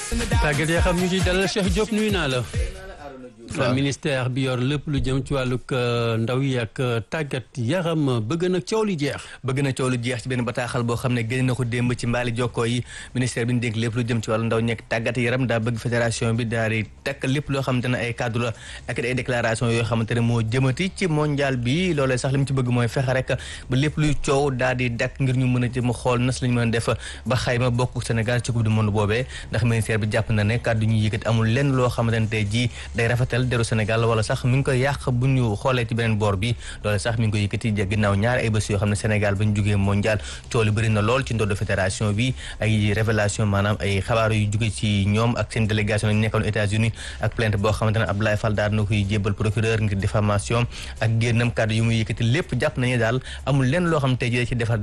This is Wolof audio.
tàggat yaa xam ñu ci dalal Cheikh Diop nuyu naa la. ministère bi yor lépp lu jëm ci wàllug ndaw yi ak tàggat yaram bëgg na coow li jeex. bëgg na coow lu jeex ci benn bataaxal boo xam ne génn na ko démb ci mbaali jokkoo yi ministère bi ñu dénk lépp lu jëm ci wàllu ndaw ñekk tàggat yaram daa bëgg fédération bi daal di takk lépp loo xamante ne ay cadre la ak ay déclaration yoo xamante ne moo jëmati ci mondial bi loolee sax li mu ci bëgg mooy fexe rek ba lépp luy coow daal di dakk ngir ñu mën a jëm xool nas lañu mën a def ba xayma bokk Sénégal ci coupe du monde boobee ndax ministère bi jàpp na ne kàddu ñu yëkkati amul lenn loo xamante ne tey jii day rafetal deru Sénégal wala sax mi ngi koy yàq bu ñu xoolee ci beneen boor bi loole sax mi ngi koy yëkkati ginnaaw ñaari ay bés yoo xam ne Sénégal ba ñu jógee mondial coow li bëri na lool ci ndodd fédération bi ay révélation maanaam ay xabaar yu jóge ci ñoom ak seen délégation ñu nekkoon États-Unis ak plainte boo xamante ne Abdoulaye Fall daal na koy jébbal procureur ngir diffamation ak génnam kàddu yu muy yëkkati lépp jàpp nañu daal amul lenn loo xam ne tey jii ci defar